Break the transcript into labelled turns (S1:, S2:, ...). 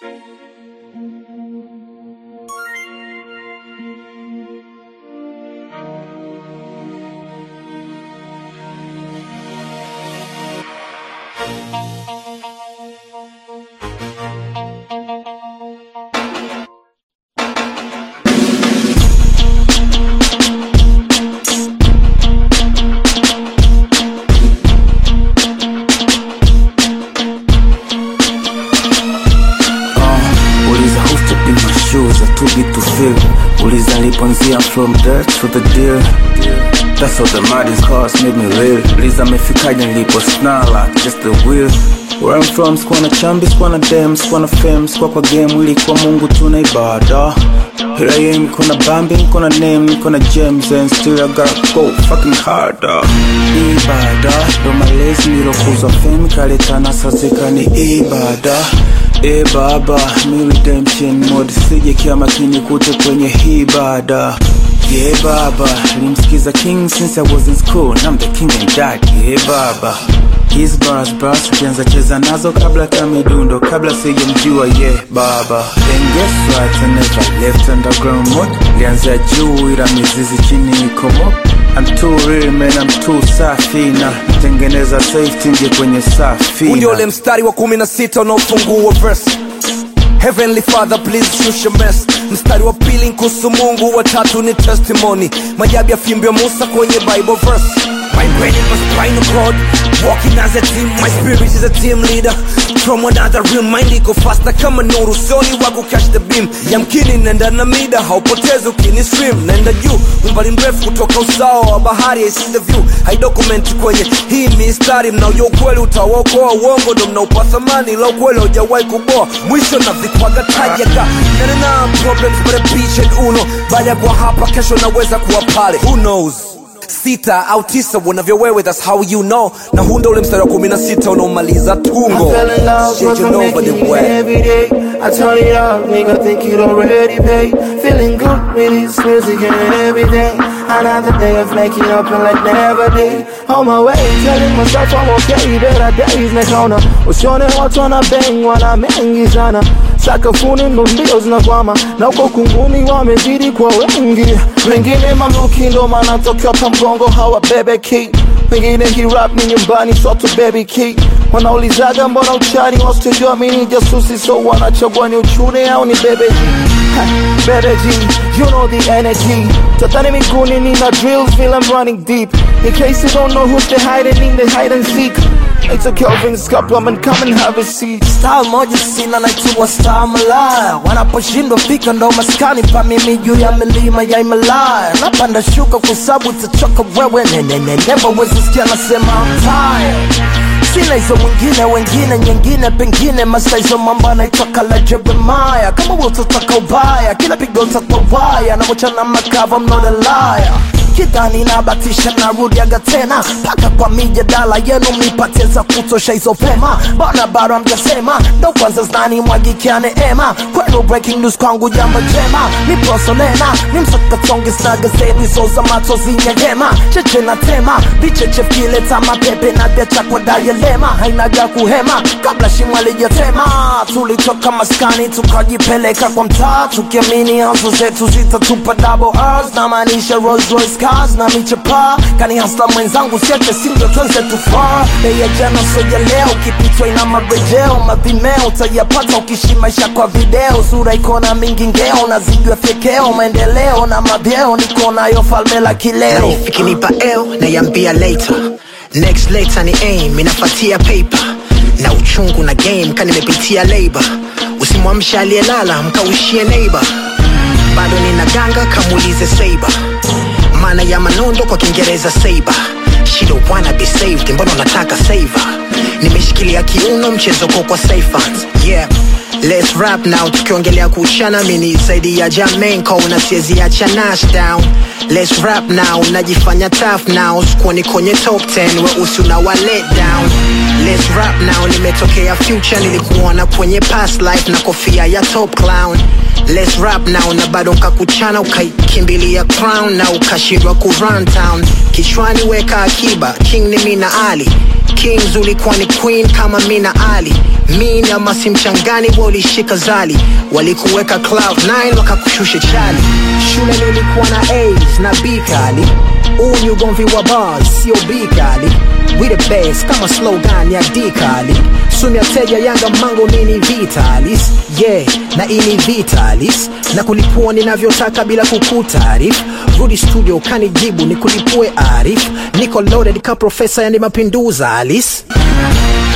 S1: Uh, uliza who stepped in my shoes, I too big to fill. Uliza liponzia from dirt to the deal. That's how the muddy scars made me real. Uliza mefikaje nilipo snarl just the wheel. Where I'm from, sikuwa na chambi, sikuwa na dem, sikuwa na fame, sikuwa kwa game, ilikuwa Mungu tuna ibada. Here I am, niko na Bambi, niko na name, niko na gems and still I gotta go fucking harder. Ibada, ndo malezi nilokuzwa fame, kaleta nasa zika ni ibada. E baba, mi redemption mode, sije kia makini kute kwenye hii bada. Yeah baba, nilimsikiza king since I was in school, I'm the king and dad. Yeah baba. His bars bars kianza cheza nazo kabla kamidundo kabla sijamjua yeah baba Then guess what I never left underground mode Lianzia juu ila mizizi chini iko mo I'm too real man I'm too safi na Tengeneza safety nje kwenye safi
S2: Huu ndio ule mstari wa kumi na sita unaofungua verse Heavenly Father please shusha mess mstari wa pili kuhusu Mungu wa tatu ni testimony majabu ya fimbo ya Musa kwenye Bible verse My brain in my spinal cord Walking as a team My spirit is a team leader From another realm Mind iko faster kama nuru Sioni waku catch the beam Yamkini nenda na mida Haupotezi ukini stream Nenda juu Umbali mrefu kutoka usawa wa bahari I see the view I document kwenye hii mistari Mnaojua ukweli utawaokoa Uongo ndo mnaupa thamani La ukweli haujawahi kuboa Mwisho na vikwaga tajaga Nene na problems But a beach and uno Baada ya kuwa hapa Kesho naweza kuwa pale Who knows sita au tisa unavyo wewe that's how you know na huu ndo ule mstari wa kumi na sita unaomaliza tungo
S3: I fell in love
S2: Shit,
S3: cause
S2: you
S3: I'm
S2: know,
S3: making
S2: but
S3: it
S2: the way.
S3: every day. I turn it up, nigga, think it already paid. Feeling good with this music and everything. Another day of making up and like never did. On my way, telling myself I'm okay, better days nikaona usione watu wana bang wana mengi sana sakafuni ndo mbio zinakwama na uko kunguni wamezidi kwa wengi wengine mamluki ndo maana tokea pa mgongo hawabebeki pengine hii rap ni nyumbani soto baby key wanaulizaga mbona uchani wasitujua mini jasusi so wanachagua ni uchune au ni bebeji Ha, bebeji you know the energy tatani miguuni nina drills feel I'm running deep in case you don't know who's the hiding in the hide and seek It's a Kelvin's cup, I'm come and have a seat
S2: style moja sina naitwa star malaya wanaposhindwa fika ndo maskani pa mimi juu ya milima ya Himalaya napanda shuka kwa sababu utachoka wewe neneneneva wezisikia nasema I'm tired sina hizo mwingine wengine nyingine pengine masta hizo mambo anaitoka la Jeremaya kama wewe utataka ubaya kila pigo utakuwa waya na mochana makava I'm not a liar kidhani nabatisha narudiaga tena mpaka kwa mijadala yenu mnipatie za kutosha hizo vema bana bado amjasema ndo kwanza znani mwagikia neema kwenu breaking news kwangu jambo jema ni prosolena ni msakatonge sna gazeti so za machozi nyegema cheche na tema vicheche vileta mapepe na vyacha kwa dayelema hainaga kuhema kabla shimo alijatema tulitoka maskani tukajipeleka kwa mtaa tukiamini hazo zetu zitatupa double R's na maanisha Rolls Royce cars na michapa kani hasla mwenzangu siache singo tuanze tufaa bei ya jana soja leo ukipitwa ina marejeo mavimeo utayapata ukishi maisha kwa video sura iko na mingi ngeo na zigwa fyekeo maendeleo na mavyeo niko nayo falme la kileo
S4: ikinipa l naiambia later next later ni aim inafatia paper na uchungu na game ka nimepitia labor usimwamsha aliyelala mkaushie neighbor bado nina ganga kamuulize saber maana ya manondo kwa kiingereza saber she don't wanna be saved mbona unataka saver nimeshikilia kiuno mchezo ko kwa safe hands yeah Let's rap now tukiongelea kuchana mini zaidi ya jamenko na siezi acha nash down Let's rap now najifanya tough now sikuoni kwenye top 10 weusi unawa let down Let's rap now nimetokea future nilikuona kwenye past life na kofia ya top clown Let's rap now na bado nkakuchana ukaikimbilia crown na ukashindwa ku run town kichwani weka akiba king ni mina ali kings ulikuwa ni queen kama mi na ali min ama si mchangani wa ulishika zali walikuweka cloud 9 wakakushusha chali shule nilikuwa na a's na b kali huu ni ugomvi wa bars sio b kali we the best kama slogan ya d kali sumia teja yanga mango nini vitalis yeah na ini vitalis na kulipua ninavyotaka bila kukutarif rudi studio kanijibu ni kulipue arif niko loaded ka profesa yani mapinduza alis